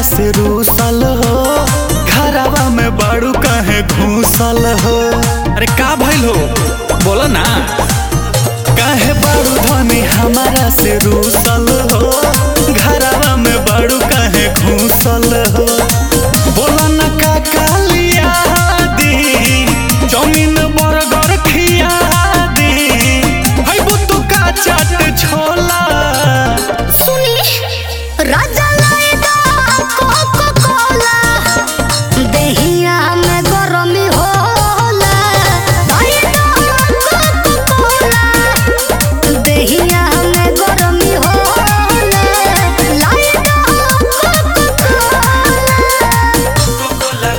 से रूसल हो घरवा में बाड़ू कहे घूसल हो अरे का भइल हो बोलो ना कहे बाड़ू धनी हमारा से रूसल हो घरवा में बाड़ू कहे घूसल हो बोला न का कालिया दी जमीन बरगर खिया दी है बुतु का चाट छोला सुनी राजा लाएगा कोको कोला देहिया में गरमी होला लाएगा कोको कोला देहिया में गरमी होला लाएगा कोको कोला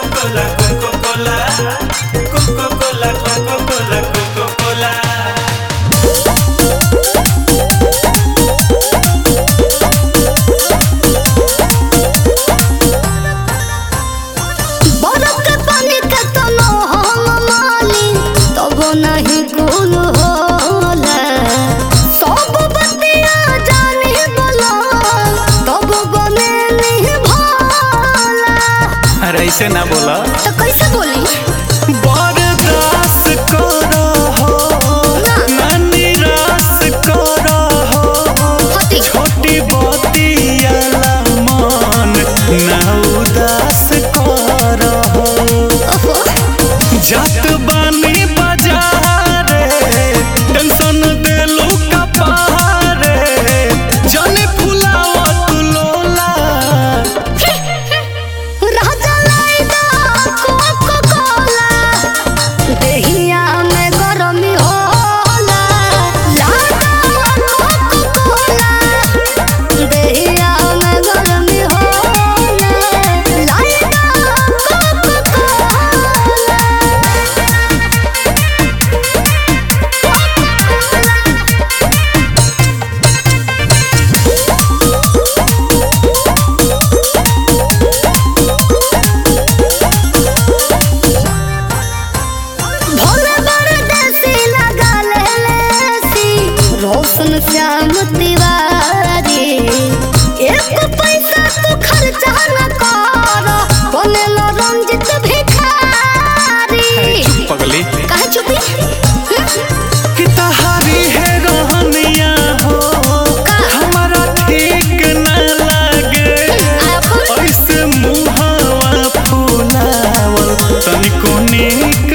बरफ के पानी के तनो हम माली तब नहीं गुल होला सब बतिया जाने बोला तब बने नहीं भोला अरे ऐसे ना बोला तो कैसे बोली बरदास करो हो ना निराश करो हो होती छोटी बतियाला मन ना उदास करो हो ओहो जात बानी बाजारे टेंशन देलू कपारे जाने फुलावत लोला राजा लाएगा कोको कोला देहिया में गरमी होला लागा कोको कोला देहिया में गरमी होला लाएगा कोको भोले बड़े देसी लगा ले लेसी रोशन श्याम तिवारी एक पैसा तू खर्चा न कर बनेलो रंजित भिखारी पगली कहे चुपी कि तहारी है रोहनिया हो हमारा ठीक न लगे आप ऐसे मुहावा फुलावल तनिको नीक